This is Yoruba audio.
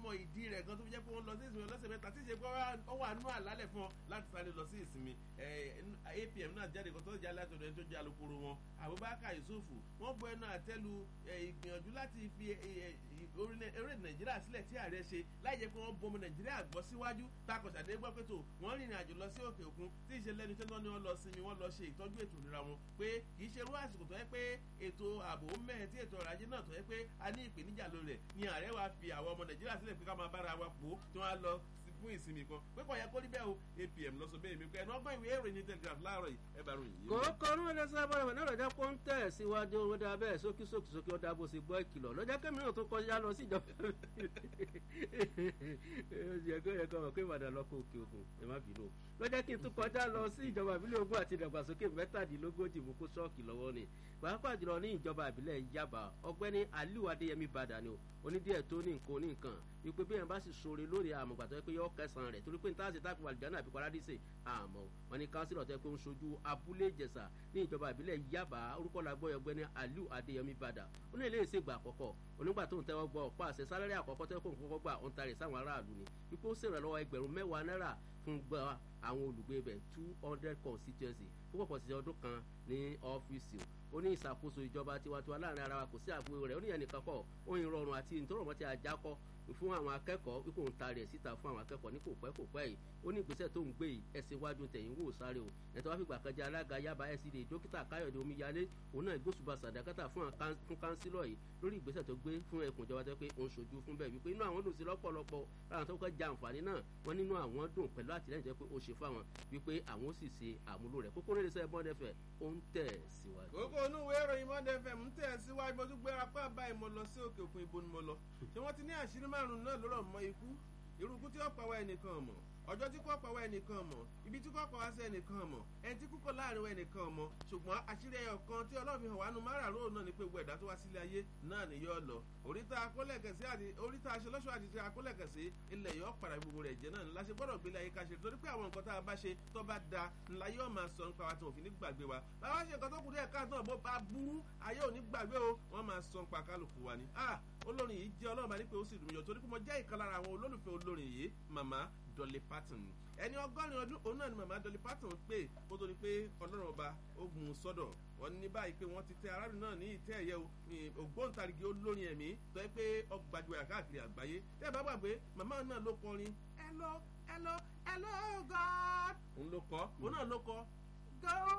mọ ìdí rẹ̀ gan tó fi jẹ́ pé wọ́n lọ sí ìsinmi ọlọ́sẹ̀ mẹ́ta tí ìṣe pé ó wà nú àlálẹ̀ fún ọ láti sáré lọ sí ìsinmi apm náà jáde kan tó jáde láti ọ̀dọ̀ ẹni tó jẹ́ alukoro wọn abubakar yusuf wọ́n bọ ẹnu àtẹ́lu ìgbìyànjú láti fi orílẹ̀ nàìjíríà sílẹ̀ tí ààrẹ ṣe láì jẹ́ pé wọ́n bomi nàìjíríà gbọ́ síwájú takọ̀ṣàdé gbọ́ pé tó wọ́n rìnrìn àjò lọ sí òkè òkun tí ìṣe lẹ́nu tí wọ́n ní wọ́n lọ sinmi wọ́n lọ ṣe ìtọ́jú ètò ìlera wọn pé kì í ṣe irú àsìkò tó yẹ pé ètò ààbò mẹ́ẹ̀ tí ètò ọrọ̀ ajé náà tó yẹ pé a ní ìpèníjà lórí rẹ̀ ni ààrẹ wa fi àwọn ọmọ nàìjíríà sílẹ̀ pé ká máa bára wa pò tí wọ́n á lọ fún ìsinmi kan pé kò yẹ kó rí bẹ́ẹ̀ o apm lọ sọ bẹ́ẹ̀ mi pé ẹnu ọgbọ́n ìwé ìròyìn telegraph láàárọ̀ yìí ẹ bá ròyìn yìí. kò kọrú ẹlẹsẹ abọ́dọ̀ náà lọ́jà kó ń tẹ̀ síwájú owó dáa bẹ́ẹ̀ sókí sókí sókí ọ̀dà bó ṣe gbọ́ ìkìlọ̀ lọ́jà kẹ́mi náà tó kọjá lọ sí ìjọba yẹ̀kọ́ yẹ̀kọ́ mọ̀ pé ìbàdàn lọ kó òkè ògùn ẹ má bínú lọ́jà kí n tún kọjá lọ sí ìjọba ìbílẹ̀ ogun àti ìdàgbàsókè mẹ́tàdínlógójì mú kó ṣọ́ọ̀kì lọ́wọ́ ni pàápàá jùlọ ní ìjọba ìbílẹ̀ yaba ọgbẹ́ni aliu adéyẹmí badà ni o onídìẹ̀ tó ní nǹkan ní nǹkan wípé bí yẹn bá sì sore lórí àmọ̀gbà tó yẹ pé yọ kẹsàn-án rẹ̀ torí pé níta ṣe táàkì wàlìjánà àbí paradíṣe àmọ́ wọn ni kánsílọ̀ tó yẹ pé ń sojú abúlé ìjẹsà ní ìjọba ìbílẹ̀ yaba orúkọ làgbọ́ ọgbẹ́ni aliu adéyẹmí badà ó ní ilé ìṣègbà àkọ́kọ́ onígbà tó ń tẹ́wọ́ gbọ́ ọ̀pá àṣẹ sálárì àkọ́kọ́ tó yẹ kó ń kọ́kọ́ gbà ó ń tarẹ̀ sáwọn aráàlú ni wípé ó ṣèrànlọ́wọ́ ẹgbẹ̀rún mẹ́wàá náírà fún gba àwọn olùgbé ibẹ̀ two hundred constituency fún pọ̀pọ̀ sí ọdún kan ní ọ́fíìsì ó ní ìṣàkóso ìjọba tiwantiwa láàrin ara wa kò sí àbúrò rẹ̀ ó ní ẹnìkan kọ́ ó ń rọrùn àti ìtọ́rọ̀mọ́ tí a já kọ́ fún àwọn akẹ́kọ̀ọ́ wípé òun ta rẹ̀ síta fún àwọn akẹ́kọ̀ọ́ ní kò pẹ́ kò pẹ́ yìí ó ní ìgbésẹ̀ tó ń gbé yìí ẹsẹ̀ iwájú tẹ̀yìn wò sáré o ẹ̀tọ́ wá fìgbà kan jẹ́ alága yaba ẹ̀sìdè dókítà káyọ̀dé omíyalé òun náà gbósùbà sàdákátà fún kánsílọ̀ yìí lórí ìgbésẹ̀ tó gbé fún ẹkùn ìjọba tó pé òun ṣojú fún bẹ́ẹ̀ wípé inú àwọn dùn sí lọ́pọ̀lọpọ̀ láwọn tó kọ́ ja àǹfààní náà wọ́n nínú àwọn dùn pẹ̀lú àtìlẹ́yìn tó pé ó ṣe fáwọn wípé àwọn ó sì ṣe àmúlò rẹ̀ kókó nílẹ̀ sẹ́yìn bọ́ọ̀dẹ fẹ̀ ó ń tẹ̀ síwájú. kókó inú ìwé ìròyìn mọ́dẹ fm ń tẹ̀ síwájú mo tún gbéra pé àbá ìmọ̀ lọ sí òkè òkun ibo ni mo lọ ṣé wọ́n ti ní àṣírí márùn-ún náà lórọ̀ mọ́ ikú irú ikú tí ó pa wá ẹnìkan mọ̀ ọjọ́ tí kò pa wá ẹnìkan mọ̀ ibi tí kò pa wá sí ẹnìkan mọ̀ ẹni tí kúkọ láàrin wá ẹnìkan mọ̀ ṣùgbọ́n àṣírí ẹyọ kan tí ọlọ́run fi hàn wá nu márààrún náà ni pé gbogbo ẹ̀dá tó wá sílé ayé náà ni yóò lọ oríta akólẹ̀kẹ̀sí àti oríta aṣọlọ́ṣọ́ àti ti akólẹ̀kẹ̀sí ilẹ̀ yóò padà gbogbo rẹ̀ jẹ́ náà ńlá ṣe gbọ́dọ̀ gbélé ayé ká ṣe torí pé àwọn nǹkan tá a bá ṣe tó bá da ńlá yóò máa sọ nípa wa tí wọn fi ní gbàgbé wa báwa ṣe nǹkan tó kù díẹ̀ káàtó bó bá burú ayé ò ní gbàgbé o wọ́n máa sọ nípa kálukú wa ni ah olórin yìí jẹ́ ọlọ́run bá ní pé ó sì dùn mí yọ torí pé mo jẹ́ ìkan lára àwọn olólùfẹ́ olórin yìí màmá dolly parton ẹni ọgọ́rin ọdún òun náà ni màmá dolly parton pé kó tó di pé ọlọ́run ọba ó gun sọ́dọ̀ wọn ní báyìí pé wọ́n ti tẹ aráàlú náà ní ìtẹ́ ẹ̀yẹ ògbóǹtarìgì olórin ẹ̀mí tó yẹ pé ọgbàjúwèé káàkiri àgbáyé tẹ́ ẹ bá gbàgbé màmá náà ló kọrin hello hello hello god òun ló kọ òun náà ló kọ go.